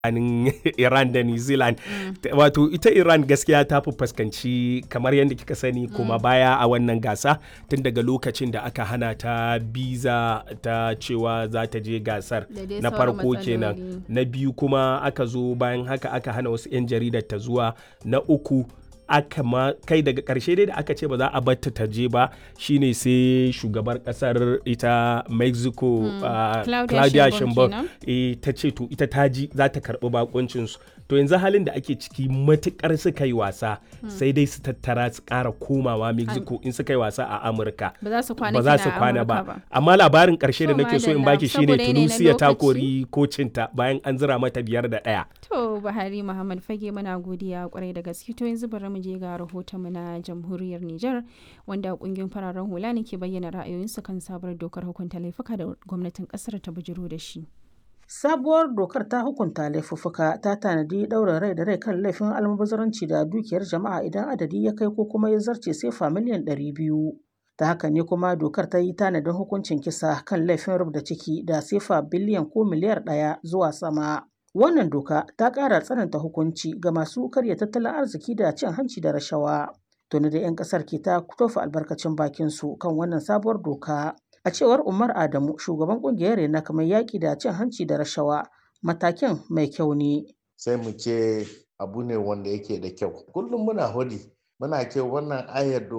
tsakanin Iran da New Zealand. Wato ita Iran gaskiya ta fi fuskanci kamar yadda kika sani kuma baya a wannan gasa tun daga lokacin da aka hana ta biza ta cewa za ta je gasar Da dai na sauran farko kenan matsaloli. na biyu kuma aka zo bayan haka aka hana wasu 'yan jaridar ta zuwa na uku aka ma kai daga karshe dai da aka ce ba za a batta ta je ba shine sai shugabar kasar ita mexico ah, Claudia claudia Sheinbaum sheinbaum kenan. eh, ta ce to ita ta ji za ta karbi bakuncinsu to yanzu halin da ake ciki matukar suka yi wasa sai dai su tattara su kara komawa mexico in suka yi wasa a amurka Ba za su kwana ba za kina su a kwana Amurka ba amma labarin karshe da To, nake so in madalla, baki shine saboda yanayi na tunisia ta lokaci. kori kocinta bayan an zira mata biyar da ɗaya To Buhari Muhammad Fage muna godiya kwarai da gaske to yanzu bari mu je ga rahotonmu na jamhuriyar Nijar wanda kungiyoyin fararen hula ne ke bayyana ra'ayoyinsu kan sabuwar dokar hukunta laifuka da gwamnatin kasar ta bujiro da shi. Sabuwar dokar ta hukunta laifuffuka ta tanadi ɗaurin rai da rai kan laifin almubazaranci da dukiyar jama'a idan adadi ya kai ko kuma ya zarce sefa miliyan ɗari biyu. Ta haka ne kuma dokar ta yi tanadin hukuncin kisa kan laifin rubda ciki da sefa biliyan ko miliyar ɗaya zuwa sama. Wannan doka ta ƙara tsananta hukunci ga masu karya tattalin arziki da cin hanci da rashawa. Tuni da 'yan ƙasar ke ta tofa albarkacin bakinsu kan wannan sabuwar doka. A cewar Umar Adamu, shugaban kungiyar Rena kamar yaƙi da cin hanci da rashawa, matakin mai kyau ne. sai mu ce abu ne wanda yake da kyau kullum muna hudi muna ce wannan ayar